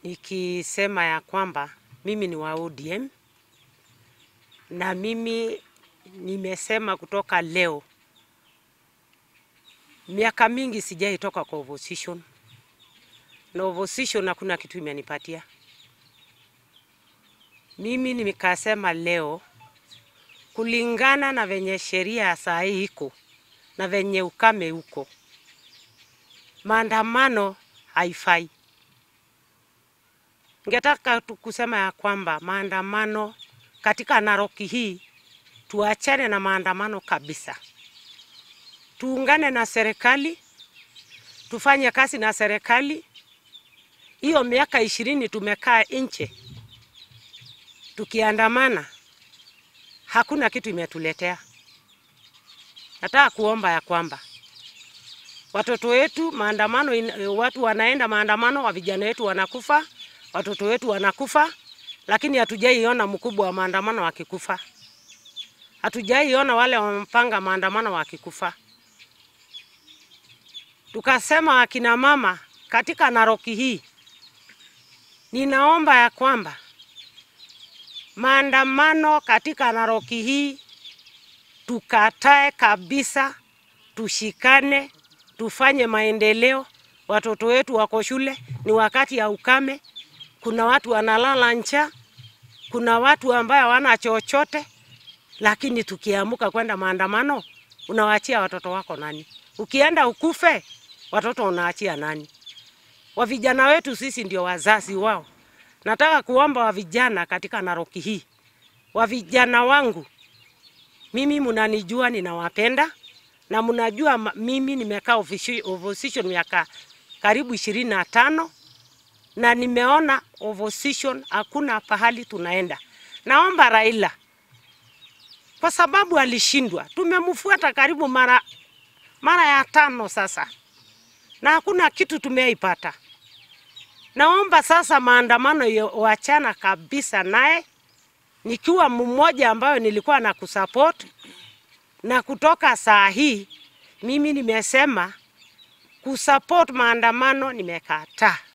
nikisema ya kwamba mimi ni wa ODM na mimi nimesema kutoka leo, miaka mingi sijaitoka kwa opposition na opposition hakuna kitu imenipatia mimi. Nimekasema leo kulingana na venye sheria ya saa hii iko na venye ukame uko, maandamano haifai. Ningetaka tu kusema ya kwamba maandamano katika Narok hii tuachane na maandamano kabisa, tuungane na serikali, tufanye kazi na serikali. Hiyo miaka ishirini tumekaa nje tukiandamana, hakuna kitu imetuletea. Nataka kuomba ya kwamba watoto wetu maandamano in, watu wanaenda maandamano, wa vijana wetu wanakufa, watoto wetu wanakufa, lakini hatujaiona mkubwa wa maandamano wakikufa. Hatujaiona wale wamepanga maandamano wakikufa. Tukasema akina mama katika Narok hii, ninaomba ya kwamba maandamano katika Narok hii tukatae kabisa, tushikane, tufanye maendeleo. Watoto wetu wako shule, ni wakati ya ukame, kuna watu wanalala njaa, kuna watu ambao hawana chochote. Lakini tukiamuka kwenda maandamano, unawaachia watoto wako nani? Ukienda ukufe, watoto unaachia nani? Wa vijana wetu sisi ndio wazazi wao. Nataka kuomba wa vijana katika Narok hii, wa vijana wangu, mimi mnanijua, ninawapenda na mnajua mimi nimekaa opposition miaka karibu ishirini na tano na nimeona opposition hakuna pahali tunaenda. Naomba Raila kwa sababu alishindwa, tumemfuata karibu mara mara ya tano sasa na hakuna kitu tumeipata. Naomba sasa maandamano wachana kabisa naye, nikiwa mmoja ambayo nilikuwa na kusupport na kutoka saa hii mimi nimesema kusupport maandamano nimekataa.